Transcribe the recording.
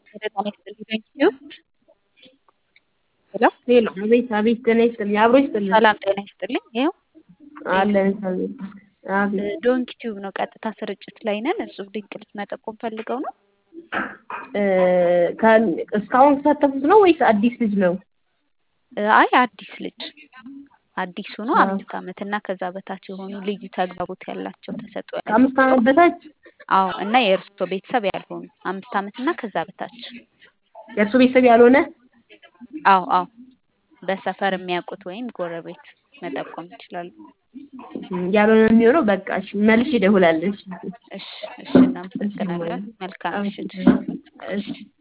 ጤና ይስጥልኝ ቴንኪው ሄሎ ሄሎ አቤት አቤት ጤና ይስጥልኝ አብሮ ይስጥልኝ ሰላም ጤና ይስጥልኝ ይኸው አለን አቤት አቤት ዶንኪ ቲዩብ ነው ቀጥታ ስርጭት ላይ ነን እጹብ ድንቅ ልጅ መጠቆም ፈልገው ነው እስካሁን የተሳተፉት ነው ወይስ አዲስ ልጅ ነው አይ አዲስ ልጅ አዲስ ሆኖ አምስት ዓመት እና ከዛ በታች የሆኑ ልዩ ተግባቦት ያላቸው ተሰጥኦ ያላቸው ከአምስት ዓመት በታች አዎ እና የእርስዎ ቤተሰብ ያልሆኑ አምስት ዓመት እና ከዛ በታች የእርሱ ቤተሰብ ያልሆነ አዎ አዎ በሰፈር የሚያውቁት ወይም ጎረቤት መጠቆም ይችላሉ ያልሆነ የሚሆነው በቃ እሺ መልሽ ይደውላለች እሺ እሺ እናመሰግናለን መልካም ምሽት እሺ